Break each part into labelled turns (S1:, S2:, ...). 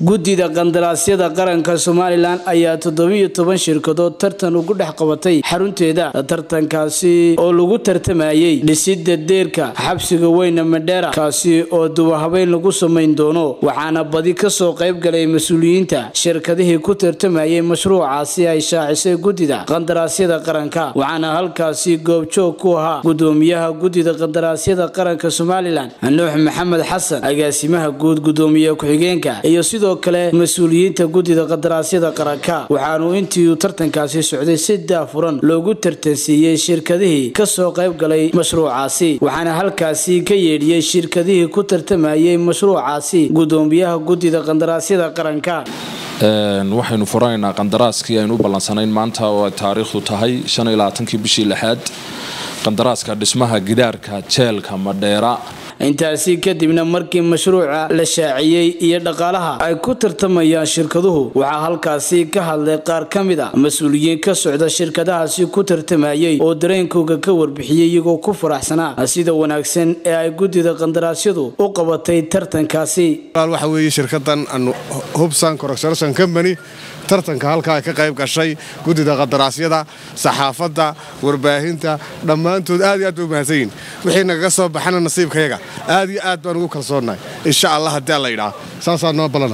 S1: guddida qandaraasyada qaranka somalilan ayaa toddobiyo toban shirkadood tartan ugu dhex qabatay xarunteeda tartankaasi oo lagu tartamayay dhisida deerka xabsiga weyne madheera kaasi oo dubahabeyn lagu samayn doono waxaana badi kasoo qayb galay mas-uuliyiinta shirkadihii ku tartamayay mashruucaasi ay shaacisay guddida qandaraasyada qaranka waxaana halkaasi goobjoog ku ahaa gudoomiyaha guddida qandaraasyada qaranka somalilan nuux maxamed xasan agaasimaha guud gudoomiye ku-xigeenka iyo sidoo kale mas-uuliyiinta guddida qadaraasyada qaranka waxaanu intii uu tartankaasi socday si daafuran loogu tartansiiyey shirkadihii kasoo qayb galay mashruucaasi waxaana halkaasi ka yeedhiyey shirkadihii ku tartamayay mashruucaasi gudoomiyaha guddida qandaraasyada qaranka
S2: waxaynu furanaynaa qandaraaskii aynu u ballansanayn maanta oo ay taariikhdu tahay kii bishii lixaad qandaraaska dhismaha gidaarka jeelka madheera
S1: intaasi kadibna markii mashruuca la shaaciyey iyo dhaqaalaha ay ku tartamayaan shirkaduhu waxaa halkaasi ka hadlay qaar ka mid a mas-uuliyiin ka socda shirkadahaasi ku tartamayay oo dareenkooga ka warbixiyey iyagoo ku faraxsanaa sida wanaagsan ee ay guddida qandaraasyadu u qabatay tartankaasi
S3: waxa weeye shirkadan hubsan corruption company tartanka halkaa ay ka qayb gashay guddida qadaraasyada saxaafadda warbaahinta dhammaantood aad iyo aad bay u mahadsan yihin wixii nagaga soo baxana nasiibkayaga aad iyo aad baan ugu kalsoonnahay insha allah haddii alla yidhaha saasaa noo ballana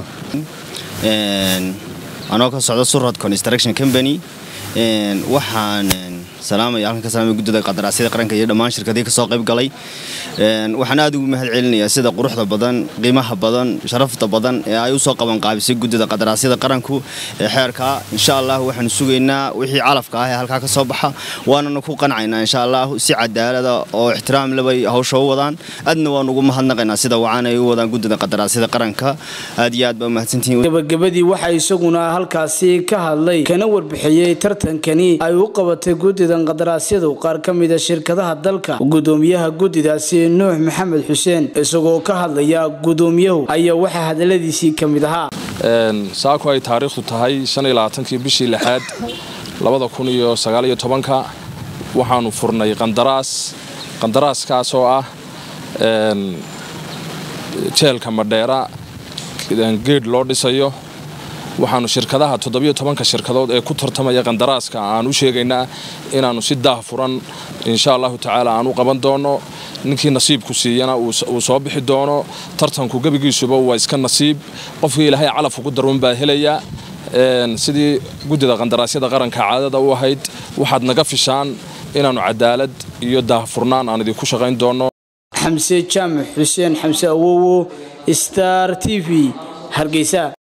S4: anoo ka socda surad construction company waxaan salaamaya halkan ka salaamaya guddida qadaraasyada qaranka iyo dhammaan shirkadihii ka soo qayb galay waxaan aad ugu mahad celinayaa sida quruxda badan qiimaha badan sharafta badan ee ay u soo qaban qaabisay guddida qadaraasyada qaranku ee xeerka insha allah waxaanu sugaynaa wixii calafka ah ee halkaa ka soo baxa waanana ku qancaynaa insha allah si cadaalada oo ixtiraam lebay hawsha u wadaan aadna waan ugu mahadnaqaynaa sida wacan ay u wadaan guddida qadaraasyada qaranka aad iyo aad baa umahadsantihiin
S1: gabagabadii waxaa isaguna halkaasi ka hadlay kana warbixiyey tartankani ay u qabatay guddida qadaraasyadu qaar ka mida shirkadaha dalka gudoomiyaha guddidaasi nuux maxamed xuseen isagoo ka hadlaya gudoomiyahu ayaa waxaa hadaladiisii ka mid ahaa
S2: saako ay taariikhdu tahay kii bishii lixaad ka waxaanu furnay qandaraas qandaraaskaas oo ah jeelka madheera geedh loo dhisayo waxaanu shirkadaha todobytobanka shirkadood ee ku tartamaya qandaraaska aan u sheegaynaa inaannu si daahfuran insha allahu tacaala aan u qaban doono ninkii nasiibku siiyana uu soo bixi doono tartanku gebigiisuba waa iska nasiib qofkii ilaahay calaf ugu darwan baa helaya sidii guddida qandaraasyada qaranka caadada u ahayd waxaad naga fishaan inaannu cadaalad iyo daahfurnaan aan idinku shaqayn doono
S1: xamse jaamac xuseen xamse awowo star t v hargeysa